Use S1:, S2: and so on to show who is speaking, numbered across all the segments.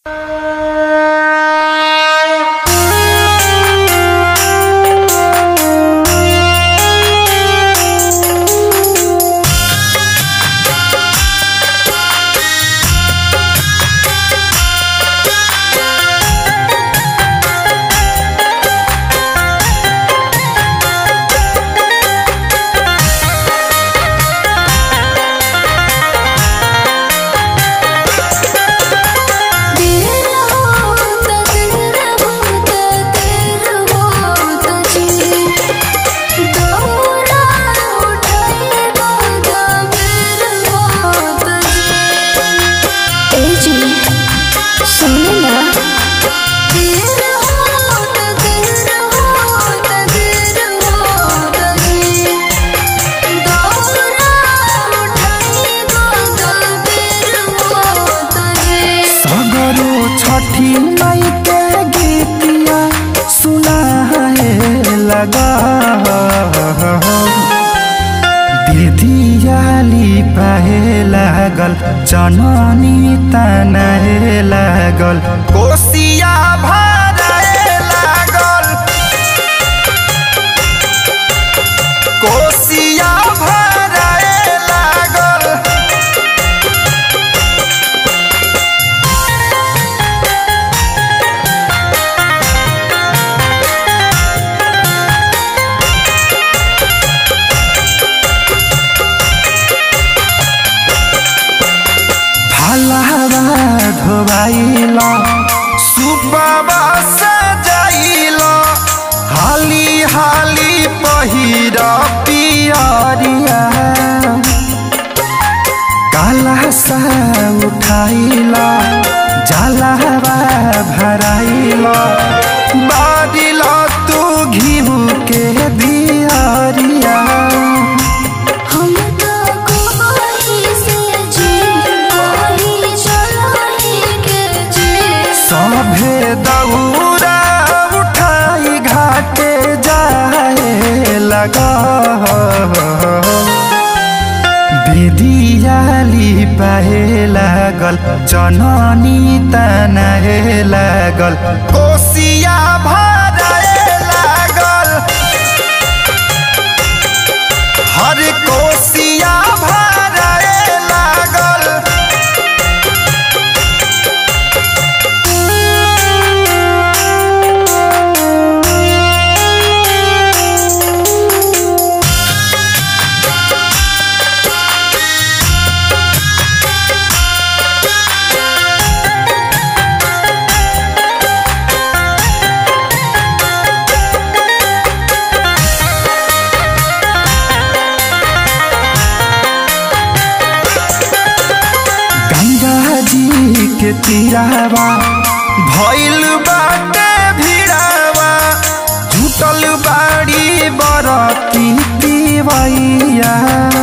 S1: छठी मई के गीतिया सुनाए लगा दीदियाली पाए लागल जननी तनाए लागल कोसिया भराए लागल कोसिया भराए लागल फलहवा धोबाइल सुबवा सजाइल हाली हाली पहिर पियरिया काला सा उठाइल जलहवा भराइल बारिल तू घिउ के दियरिया
S2: हम तो कोई से जी कोई चलाई के जी
S1: सभे दौरा उठाई घाटे जाए लगा विधियाली पाए लागल जननी तनाए लागल कोसिया भराए लागल हर कोसिया भराए लागल गंगा जी के तीरावा भइल बाटे भिड़ावा झुटल बाड़ी बरती तिवैया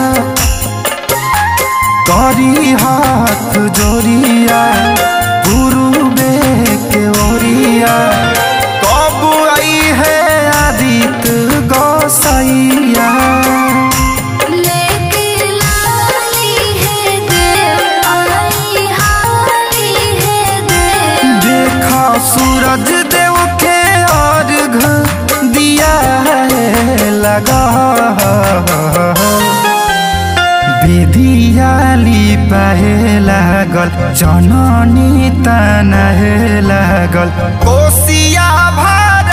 S1: करी हाथ जोरिया गुरुबे के ओरिया कब आई है आदित्य गौसैया
S2: लेके लाली है देव आई हाली है देव
S1: देखा सूरज देव के अर्घ दिया है लगा विधियाली पाए लागल जननी तनाए लागल कोसिया भर